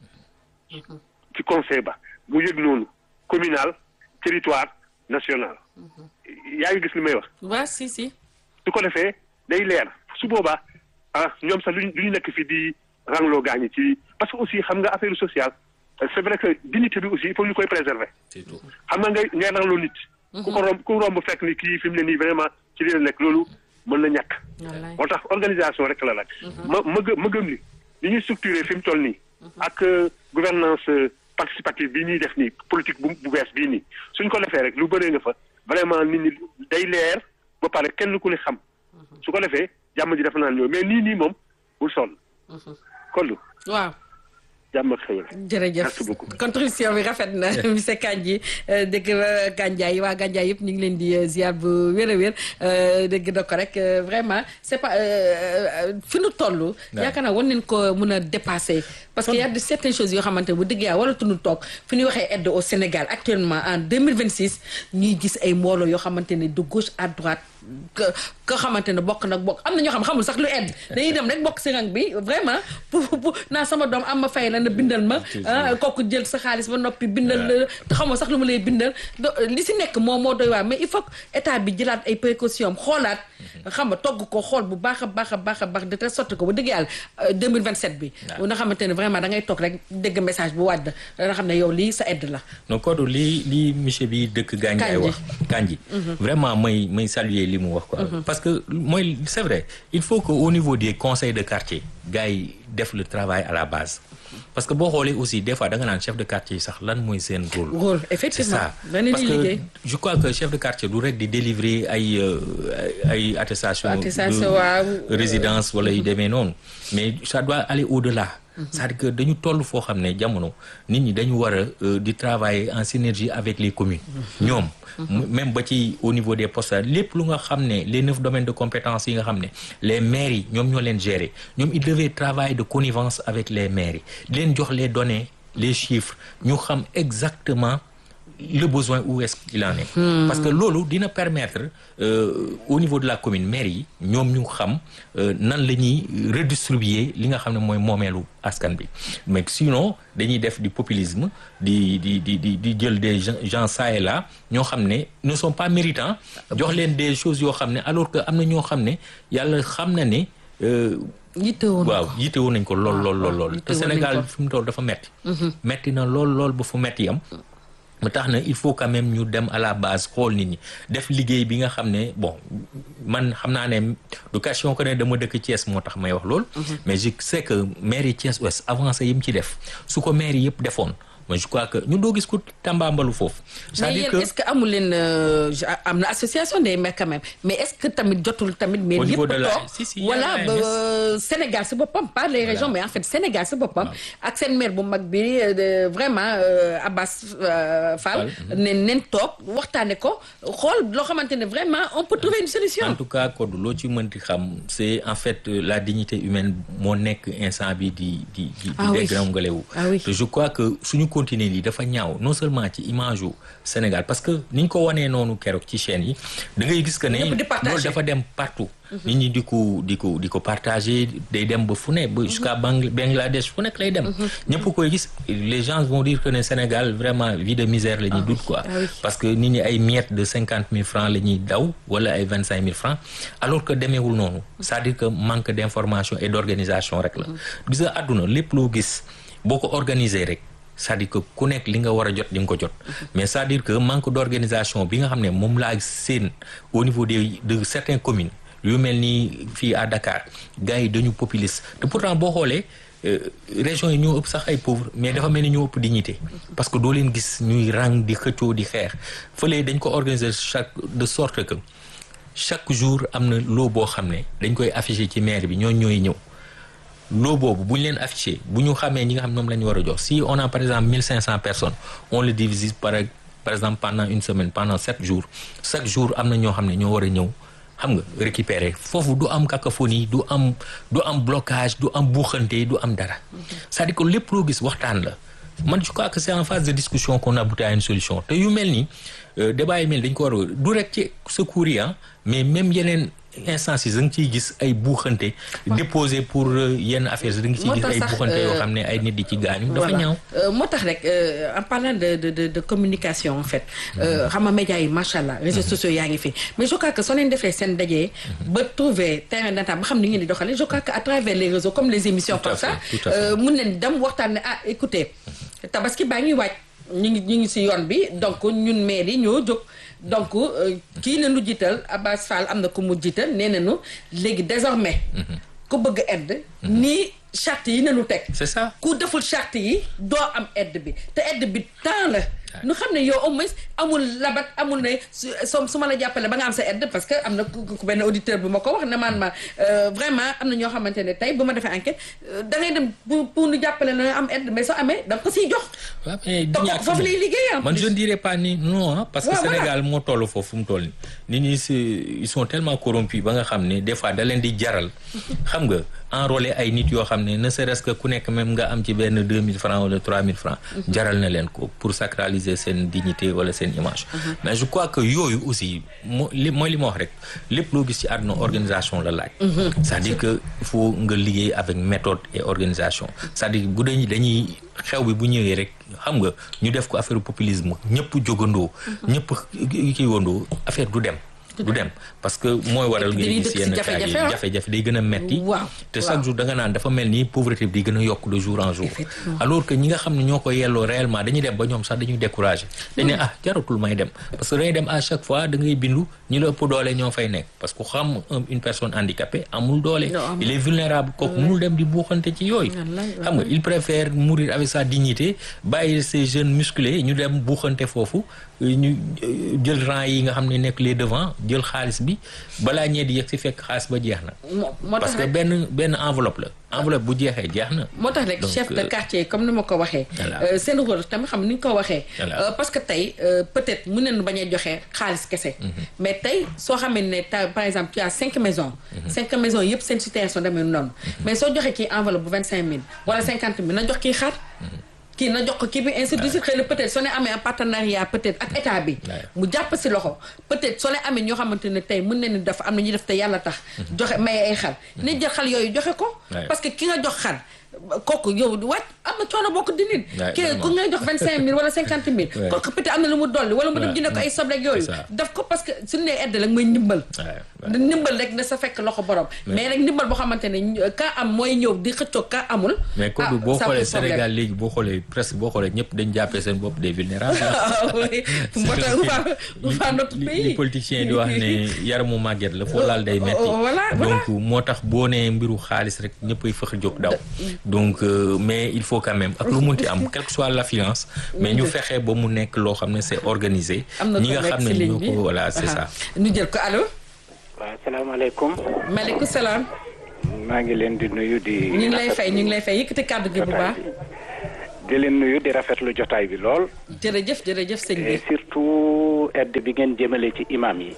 ci conseil ba mu yëg noonu communal territoire national yaa ngi gis li may wax waa si si su ko defee day leer su boobaa ah ñoom sax luñ lu ñu nekk fii di rangloo gaañi ci parce que aussi xam nga affaire sociale c'est vrai que dignité bi aussi il faut ñu koy préserver c'est tout xam nga ngay ngay rangloo nit ku ko romb ku romb fekk ni kii fi mu ne nii vraiment ci li la nekk loolu mën na ñàkk wallaay moo tax organisation rek la laaj ma ma gë ma gëm ni li ñuy structuré fi mu toll nii ak euh, gouvernance euh, participative bi ñuy def nii politique bu bu bees bii nii suñ ko defee rek lu bëree nga fa vraiment nit ñi day leer ba pare kenn ku ne xam su ko defee jàmm ji dafa naan ñëw mais nii nii moom bul sonn kon waaw jàmm ak xewal jërëjëf Merci beaucoup. contribution bi rafet na monsieur Kandji euh, dégg nga Gandiaye waa Gandiaye yëpp ñu ngi leen di euh, ziar bu wér a wér euh, dégg na ko rek euh, vraiment c'est pas euh, euh, fi nu toll. yaakaar naa war nañ ko mën a dépasser. parce que y a de certaines choses yoo xamante ne bu dëgg yaa waratuñu toog fi ñuy waxee aide au Sénégal actuellement en 2026 ñuy gis ay mbooloo yoo xamante ne de gauche à droite que que xamante ne bokk nag bokk am na ñoo xam xamul sax lu aide dañuy dem rek bokk si rang bi vraiment pour pour naa sama doom am ma fay la na bindal ma ah kooku jël sa xaalis ba noppi bindal la te xamoo sax lu mu lay bindal do li si nekk moom moo doy waar mais il faut que état bi jëlaat ay précautions am xoolaat xam nga togg ko xool bu baax a baax a baax a baax de telle sorte que ba dëgg yàlla euh, 2027 bi nga xamante ne vraiment da ngay toog rek dégg message bu wàdd da nga xam ne yow lii sa aide la donc Kodou lii lii monsieur bi dëkk Gandiaye Kandji. wax Kandji vraiment may may saluer li mu wax quoi parce que mooy c'est vrai il faut que au niveau des conseils de quartier gars yi def le travail à la base parce que boo xoolee aussi des fois da nga naan chef de quartier yi sax lan mooy seen rôle rôle c'est effectivement ça dana parce di que liggéey je crois que chef de quartier du rek di délivrer ay euh, ay ay attestation Attestation, de waaw. résidence wala yu demee noonu mais ça doit aller au-delà c'est-à-dire que dañu toll foo xam ne jamono nit ñi dañu war a euh, di travailler en synergie avec les communes ñoom même ba ci au niveau des postes lépp lu nga xam ne les neuf domaines de compétences yi nga xam ne les maires yi ñoom ñoo leen gérer ñoom ils devaient travailler de connivence avec les maires yi di leen jox les données les chiffres ñu xam exactement le besoin où est-ce qu'il en est parce que loolu dina permettre euh, au niveau de la commune maire yi ñoom ñu xam euh, nan la ñuy redistribuer li nga xam ne mooy moomeelu askan bi mais sinon dañuy def du populisme di di di di di jël des gens gens ça et là ñoo xam ne ne sont pas méritants jox leen des choses yoo xam ne alors que am na ñoo xam ne yàlla xam na ne euh, yittewoo na waaw ko. yitte woon nañ ko lool lool lool lool te yitte woon nañ Sénégal ko. fi mu toll dafa metti metti na lool lool ba fu metti am mu tax na il faut quand même ñu dem à la base xool nit ñi def liggéey bi nga xam ne bon man xam naa ne du question que ne dama dëkk Thiès moo tax may wax lool mais je sais que maire yi Thiès Ouest avancé yi mu ci def su ko maire yi yëpp defoon mais je crois que ñu doo gis ko tambaambalu foofu mais c'est-à-dire yéen que est-ce que amul leen euh, je- am na association des maires quand même mais est-ce que tamit jotul tamit mais Au yëpp niveau de la- toog si, si, y a voilà la ba AMS. Sénégal si boppam pas les régions mais en fait Sénégal si boppam ak seen maire bu mag bi euh, de- vraiment euh, Abbas euh, Fall ne neen toog waxtaane ko xool loo xamante ne vraiment on peut trouver une solution en tout cas Kodou loo ci mënti xam c'est en fait euh, la dignité humaine moo nekk instant bi di di di Ah oui. di dégringolé Ah oui. te je crois que suñu continuer lii dafa ñaaw non seulement ci image yu Sénégal parce que ni ñu ko wanee noonu keroog ci chaîne yi da ngay gis que ne Ñëpp di partager. loolu dafa dem partout nit ñi di ko di ko di ko partager day dem ba fu ne ba jusqu'à Bangl- Bangladesh fu nekk lay dem ñëpp koy gis les gens vont dire que ne Sénégal vraiment vie de misère la ñuy dut quoi Ah oui. parce que nit ñi ay miettes de cinquante mille francs la ñuy daw wala ay vingt cinq mille francs alors que demeewul noonu c'est-à-dire que manque d'information et d'organisation rek la gis nga àdduna lépp loo gis boo ko organiser rek c'est-à-dire que ku nekk li nga war a jot di nga ko jot mais c'est-à-dire que manque d'organisation bi nga xam ne moom laa seen au niveau des de certaines communes yu mel ni fii à Dakar gars yi dañu populiste te pourtant boo xoolee euh, régions yi ñoo ëpp sax ay pauvres mais dafa mel ni ñoo ëpp dignité parce que doo leen gis ñuy rang di xëccoo di xeex fële dañ ko organiser chaque de sorte que chaque jour am na loo boo xam ne dañ koy afficher ci maire bi ñooñ ñooy ñëw loo boobu bu ñu leen affiché bu ñu xamee ñi nga xam ne moom la ñu war a jox si on a par exemple mille cinq cent personnes on le divise par par exemple pendant une semaine pendant sept jours chaque jour am na ñoo xam ne ñoo war a ñëw xam nga récupérer foofu du am cacophonie du am du am blocage du am buuxante du am dara c'est-à-dire que lépp loo gis waxtaan la man je crois que c'est en phase de discussion qu'on aboutit à une solution te yu mel ni euh, débat yi mel dañ ko war a du rek ci secours yi ah mais même yeneen instances yi da nga ciy gis ay buuxante déposé pour euh, yenn affaires da nga ciy Moo gis tax ay sax, buuxante yoo euh, xam ne ay nit di ci gaañu dafa Voilà. ñaaw Euh, moo tax rek euh, en parlant de de de, de communication en fait euh, xam nga médias yi macha allah réseaux sociaux yaa ngi fi mais je crois que soo leen defee seen daje. ba trouver terrain d'entente ba xam ni ngeen di doxalee je crois que à travers les réseaux comme les émissions Tout à comme ça fait, tout à fait. euh, mun nañ dem waxtaan ne ah écoutez tabaski baa ngi waaj ñu ngi ñu ngi si yoon bi donc ñun maire yi ñoo jóg donc euh, kii la ñu jiital Abbas Fall am na ku mu jiital nee nañu léegi désormais ku bëgg aide nii charte yi nañu teg c'est ça ku deful charte yi doo am aide bi te aide bi temps la nu xam ne yow au moins amul labat amul ne su su su ma la jàppale ba nga am sa aide parce que am na ku ku benn auditeur bu ma ko wax ne man ma euh, vraiment am na ñoo xamante ne tey bu ma defee enquête euh, da ngay dem pour pour nu jàppale la am aide mais soo amee da nga ko siy jox. waaw mais te du ñàkk foofu lay liggéey en man plus. je ne dirais pas ni non ah, parce que Ouais, voilà. Sénégal moo toll foofu fu mu toll nii nit ñi si ils sont tellement corrompus ba nga xam ne des fois da leen di jaral xam nga enrôler ay nit yoo xam ne ne serait-ce que ku nekk même nga am ci benn 2000 francs wala 3000 francs jaral na leen ko pour sacraliser seen dignité wala seen image mais je crois que yooyu aussi moo li mooy li ma wax rek lépp loo gis ci àdduna organisation la laaj c'est-à-dire que il faut nga liggéey avec méthode et organisation c'est-à-dire bu dañuy dañuy xew bi bu ñëwee rek xam nga ñu def ko affaire populisme ñëpp jógandoo ñëpp kii wandoo affaire du dem du dem parce que mooy waral Et ngay puis dañuy gis dëkk si yenn cas yi jafe-jafe, ah. jafe-jafe day gën a metti Waaw, te waaw. chaque jour da nga naan dafa mel ni pauvreté bi di gën a yokk de jour en jour Effectivement. alors que ñi nga xam ne ñoo ko yelloo réellement dañuy dem ba ñoom sax dañuy découragé dañ ne ah jaratul may dem parce que dañuy dem à chaque fois da ngay bindu ñi la ëpp doole ñoo fay nekk parce que xam un- une personne handicapée amul doole Non, amul. il est vulnérable kooku mënul dem di buuxante ci yooyu Wallaay, xam nga il préfère mourir avec sa dignité bàyyi ces jeunes musclés ñu dem buuxante foofu ñu euh, jël rang yi nga xam ne nekk les devant jël xaalis bi balaa ñee di yegg si fekk xaalis ba jeex na moo moo parce tax que rek benn benn enveloppe la enveloppe bu jeexee jeex na moo tax rek Donc, chef de euh, quartier comme ni ma ko waxee. Voilà. euh, seen rôle tamit xam ni ñu ko waxee. Voilà. Euh, parce que tey euh, peut-être mën nañu bañ a joxe xaalis kese. mais tey soo xamee ne ta par exemple tu as cinq maisons. cinq maisons yëpp seen situation demee noonu. mais soo joxee kii enveloppe bu vingt cinq mille wala cinquante mille na jox kii xar. kii na jox ko kii bi ainsi de suite xëy na peut-être soo ne amee un partenariat peut-être ak état bi. mu jàpp si loxo peut-être soo leen amee ñoo xamante ne tey mën nañu def am na ñuy def te yàlla tax. joxe may ay xar. ni jël xar yooyu joxe ko. Ouais. parce que ki nga jox xar kooku yow wàcc am na coono boo ko dindin Ouais, ki ku vraiment. ngay jox vingt cinq mille wala cinquante mille Ouais. kooku peut-être am na lu mu dolli wala mu dem Ouais. jënd ko ay soble ak yooyu C'est ça. daf ko parce que suñu nee aide la mooy ndimbal Ouais, ouais. da ndimbal rek na sa fekk loxo borom mais rek ndimbal boo xamante ne ka am mooy ñëw di xëccoo ka amul mais comme ah, boo ça xoolee pose problème. Sénégal léegi boo xoolee presque boo xoolee ñëpp dañ jàppee seen bopp des vulnérables ah oui moo tax waa waa notre li pays li politiciens yi di wax ne yaramu màgget la foo laal day metti Oh, voilà, voilà. donc moo tax boo nee mbiru xaalis rek ñëppay fëx jóg daw donc euh, mais il faut quand même ak lu munti am quelle que soit l'affluence mais ñu fexe ba mu nekk loo xam ne c'est organisé am na ñi ko nga nekk xam si ne ligne ñoo bi ko voilà c'est ça ñu jël ko allo waaw salaamaaleykum maaleykum salaam maa ngi leen di nuyu di. ñu ngi lay fay ñu ngi lay fay yëkkati kàddu gi bu baax di leen nuyu di rafetlu jotaay bi lool. jërëjëf jërëjëf sëñ bi et surtout aide bi ngeen jëmale ci imam yi.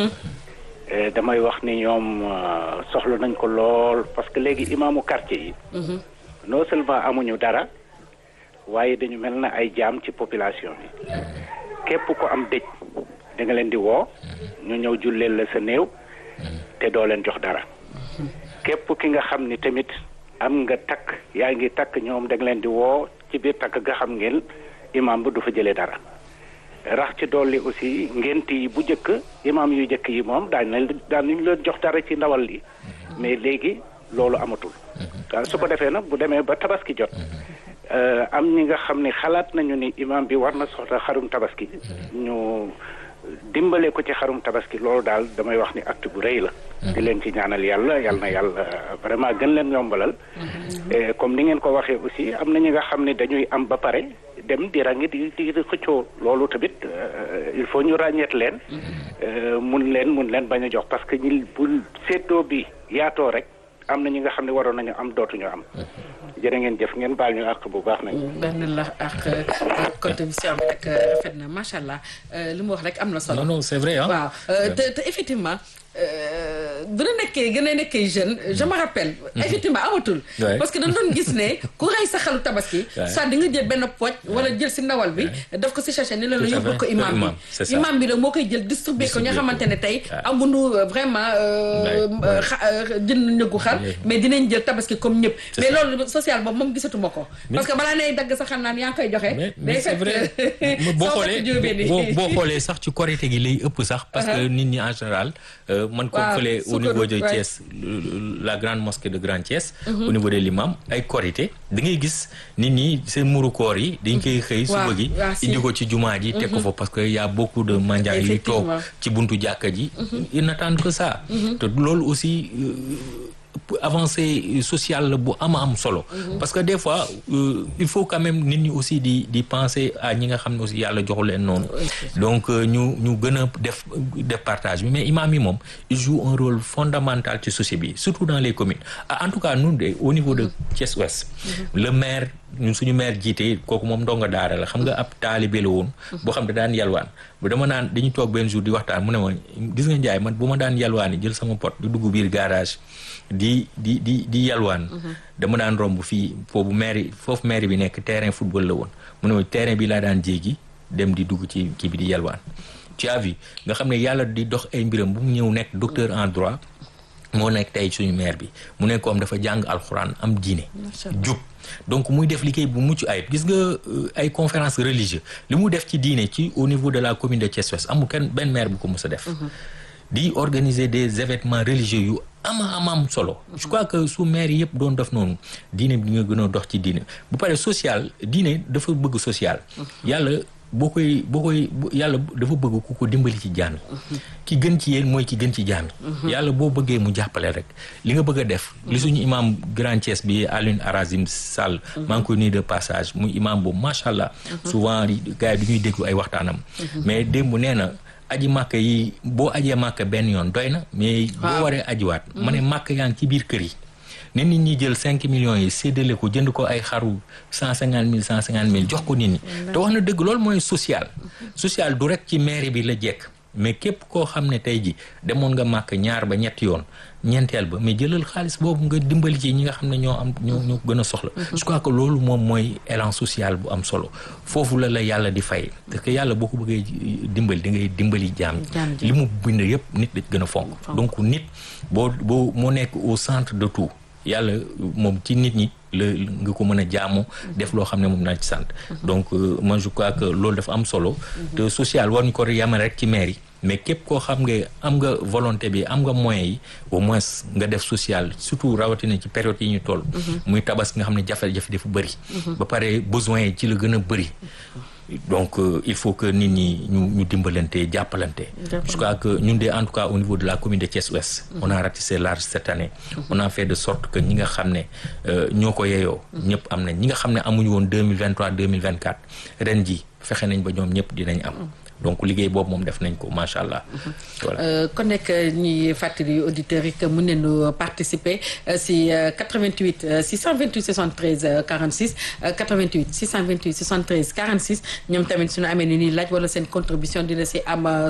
Eh, damay wax ni ñoom euh, soxla nañ ko lool parce que léegi imaamu quartier yi. non seulement amuñu dara waaye dañu mel na ay jaam ci population bi. képp ko am dëj da nga leen di woo ñu ñëw julleel la sa néew te doo leen jox dara. képp ki nga xam ni tamit am nga takk yaa ngi takk ñoom da nga leen di woo ci biir takk nga xam ngeen imam bu du fa jëlee dara rax ci dolli aussi ngent yi bu njëkk imam yu njëkk yi moom daañu leen daan nañu leen jox dara ci ndawal li mais léegi loolu amatul waaw su ko defee nag bu demee ba tabaski jot euh, am ñi nga xam ni xalaat nañu ni imam bi war na soxla xarum tabaski ñu dimbale ko ci xarum tabaski loolu daal damay wax ni acte bu rëy la di leen ci ñaanal yàlla yal na yàlla vraiment gën leen yombalal Et comme ni ngeen ko waxee aussi am na ñi nga xam ne dañuy am ba pare dem di rangi di di di xëccoo loolu tamit euh, il faut ñu ràññeet leen euh, mun leen mun leen bañ a jox parce que ñi bu séddoo bi yaatoo rek am na ñi nga xam ne waroon nañu am dootuñu am jërë ngeen jëf ngeen baal ñu àq bu baax nag. benn la ak contribution bi rek rafet na macha allah li mu wax rek am na solo. non non c'est vrai ah. waaw te te effectivement. bu na nekkee gën a nekkee jeune je me rappelle effectivement amatul parce que dañ doon gis ne ku rey sa xalu tabaski soit di nga jël benn pooj wala jël si ndawal bi daf ko si sachet ni la la yóbbul ko imam bi imam bi nag moo koy jël distribuer ko ñoo xamante ne tey amuñu vraiment jënd ñëggu xar mais dinañ jël tabaski comme ñëpp mais loolu social boobu moom gisatuma ko parce que balaa nay dagg sa xam naan yaa ngi koy joxe mais c'est vrai boo xoolee boo xoolee sax ci korité gi lay ëpp sax parce que nit ñi en général man comme fële au niveau de Thiès la grande mosquée de Grand Thiès au niveau de l'imam ay korité da ngay gis nit ñi seen muru koor yi dañ koy xëy suba gi indi ko ci jumaa ji teg ko fa parce que y a beaucoup de mendiants yi toog ci buntu jàkka ji ils n'attendent que ça te loolu aussi avancée sociale la bu ama am solo parce que des fois il faut quand même nit ñi aussi di di penser à ñi nga xam ne aussi yàlla joxu leen noonu donc ñu ñu gën a def def partage bi mais imam yi moom il joue un rôle fondamental ci société bi surtout dans les communes en tout cas ñun de au niveau de Thiès Ouest le maire ñun suñu maire jiite kooku moom ndongo daara la xam nga ab taalibe la woon boo xam ne daan yalwaan bu dama naan dañu toog benn jour di waxtaan mu ne ma gis nga njaay man bu ma daan yalwaan yi jël sama pot di dugg biir garage di di di di yalwaan dama daan romb fii foofu maire foofu maire bi nekk terrain football la woon mu ne ma terrain bi laa daan jéegi dem di dugg ci kii bi di yalwaan tu as vu nga xam ne yàlla di dox ay mbiram bu mu ñëw nekk docteur en droit moo nekk tey suñu maire bi mu nekk ko am dafa jàng alxuraan am diine jub donc muy def liggéey bu mucc ayib gis nga ay conférence religieuse li mu def ci diine ci au niveau de la commune de Thiès Ouest amul kenn benn maire bu ko mës a def di organiser des événements religieux yu ama ama am solo je crois que su maire yëpp doon def noonu diine bi nga gën a dox ci diine bu pare social diine dafa bëgg social yàlla boo koy boo koy yàlla dafa bëgg ku ko dimbali ci jaam yi ki gën ci yéen mooy ki gën ci jaam yi yàlla boo bëggee mu jàppale rek li nga bëgg a def li suñu imam Grand Thiès bi Alioune Arazim Sall maa ngi koy nuyu de passage muy imam boobu macha allah souvent gars yi du ñuy déglu ay waxtaanam mais démb nee na aji màkk yi boo ajee màkk benn yoon doy na mais boo waree ajiwaat ma ne màkk yaa ngi ci biir kër yi ne nit ñi jël cinq millions yi séddale ko jënd ko ay xaru cent cinquante mille cent cinquante mille jox ko nit ñi te wax na dëgg loolu mooy social social du rek ci mairie bi la jekk mais képp koo xam ne tey ji demoon nga màkk ñaar ba ñetti yoon ñeenteel ba mais jëlal xaalis boobu nga dimbali ci ñi nga xam ne ñoo am ñoo ñoo gën a soxla je crois que loolu moom mooy élan social bu am solo foofu la la yàlla di fay parce que yàlla boo ko bëggee dimbali da ngay dimbali jaam li mu bind yëpp nit da gën a fonk donc nit boo boo moo nekk au centre de tout yàlla moom ci nit ñi la nga ko mën a jaamu def loo xam ne moom naa ci sant donc moi je crois que loolu dafa am solo te social war ñu ko yamale rek ci maire yi mais képp koo xam nga am nga volonté bi am nga moyens yi au moins nga def social surtout rawatina ci période yi ñu toll muy tabas nga xam ne jafe-jafe dafa bëri ba pare besoin yi ci la gën a bëri donc euh, il faut que nit ñi ñu ñu dimbalante jàppalante je crois que ñun de en tout cas au niveau de la commune de Thiès Ouest on a ratissé large cette année on a fait de sorte que ñi nga xam ne ñoo ko yeyoo ñëpp am nañ ñi nga xam ne amuñu woon 2023 2024 ren ji fexe nañ ba ñoom ñëpp dinañ am donc liggéey boobu moom def nañ ko macha allah. voilà kon nekk ñuy fàttali auditeurs yi que mën nañu participer si 88 628 73 46 88 628 73 46 ñoom tamit suñu amee ni ñuy laaj wala seen contribution dina si am